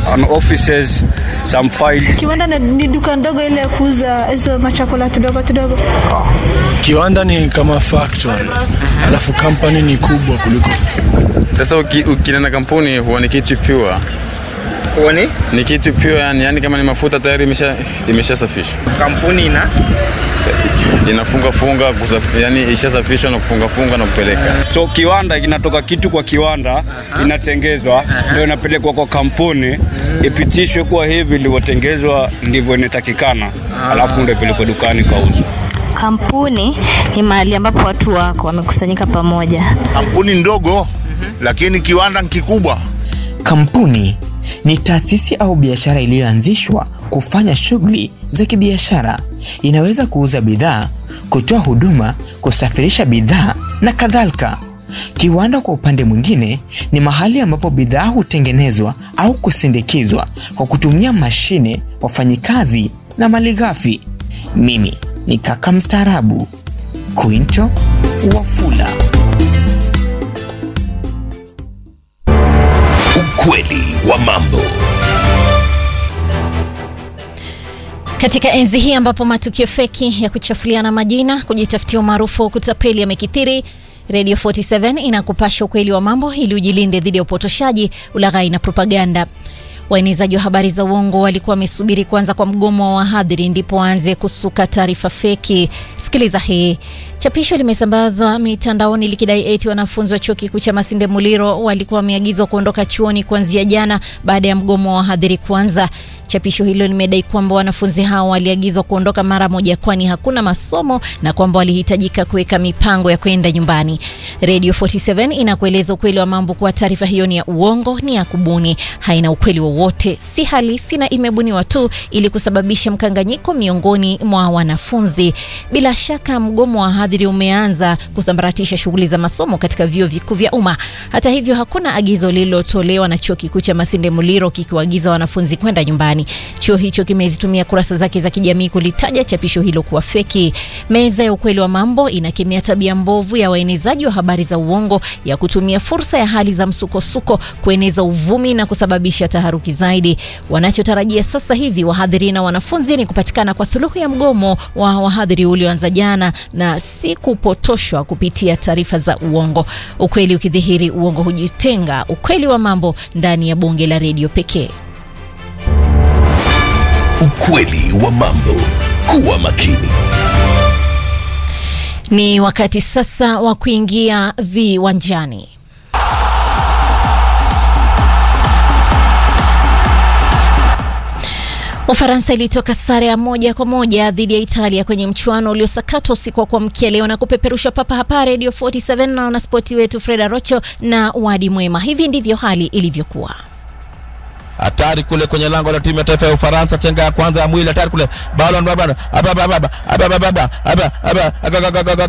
an offices, some files. Kiwanda ni- ni duka ndogo ile ya kuuza hizo machakula tudogo tudogo. Kiwanda ni kama factory, alafu company ni kubwa kuliko. Sasa uki, ukinena kampuni huwa ni kitu pure. Uone Ni kitu pure yani, yani kama ni mafuta tayari imesha imeshasafishwa. kampuni ina Inafunga funga kusaf, yani ishasafishwa na kufunga funga na kupeleka. So kiwanda kinatoka kitu kwa kiwanda inatengezwa, ndio inapelekwa kwa kampuni ipitishwe kuwa hivi ilivyotengezwa ndivyo inatakikana, alafu ndio ipelekwe dukani kauzwa. Kampuni ni mahali ambapo watu wako wamekusanyika pamoja. Kampuni ndogo lakini kiwanda ni kikubwa. Kampuni ni taasisi au biashara iliyoanzishwa kufanya shughuli za kibiashara. Inaweza kuuza bidhaa, kutoa huduma, kusafirisha bidhaa na kadhalika. Kiwanda kwa upande mwingine ni mahali ambapo bidhaa hutengenezwa au kusindikizwa kwa kutumia mashine, wafanyikazi na malighafi. Mimi ni kaka mstaarabu Quinto Wafula. Ukweli wa mambo. Katika enzi hii ambapo matukio feki ya kuchafuliana majina, kujitafutia umaarufu, kutapeli yamekithiri, Radio 47 inakupasha ukweli wa mambo ili ujilinde dhidi ya upotoshaji, ulaghai na propaganda. Waenezaji wa habari za uongo walikuwa wamesubiri kuanza kwa mgomo wa wahadhiri ndipo waanze kusuka taarifa feki. Sikiliza hii. Chapisho limesambazwa mitandaoni likidai eti wanafunzi wa chuo kikuu cha Masinde Muliro walikuwa wameagizwa kuondoka chuoni kuanzia jana baada ya mgomo wa wahadhiri kuanza. Chapisho hilo limedai kwamba wanafunzi hao waliagizwa kuondoka mara moja, kwani hakuna masomo na kwamba walihitajika kuweka mipango ya kwenda nyumbani. Radio 47 inakueleza ukweli wa mambo kuwa taarifa hiyo ni ya uongo, ni ya kubuni, haina ukweli wowote, si halisi na imebuniwa tu ili kusababisha mkanganyiko miongoni mwa wanafunzi. Bila shaka mgomo wa wahadhiri umeanza kusambaratisha shughuli za masomo katika vyuo vikuu vya umma. Hata hivyo, hakuna agizo lililotolewa na chuo kikuu cha Masinde Muliro kikiwaagiza wanafunzi kwenda nyumbani. Chuo hicho kimezitumia kurasa zake za kijamii kulitaja chapisho hilo kuwa feki. Meza ya ukweli wa mambo inakemea tabia mbovu ya waenezaji wa habari za uongo ya kutumia fursa ya hali za msukosuko kueneza uvumi na kusababisha taharuki zaidi. Wanachotarajia sasa hivi wahadhiri na wanafunzi ni kupatikana kwa suluhu ya mgomo wa wahadhiri ulioanza jana na si kupotoshwa kupitia taarifa za uongo. Ukweli ukidhihiri, uongo hujitenga. Ukweli wa mambo ndani ya bonge la redio pekee. Ukweli wa mambo. Kuwa makini. Ni wakati sasa wa kuingia viwanjani. Ufaransa ilitoka sare ya moja kwa moja dhidi ya Italia kwenye mchuano uliosakatwa usiku wa kuamkia leo na kupeperusha papa hapa Radio 47 na wanaspoti wetu Freda Rocho na Wadi Mwema. Hivi ndivyo hali ilivyokuwa. hatari kule kwenye lango la timu ya taifa ya Ufaransa, chenga ya kwanza ya mwili hatari kule, balon baba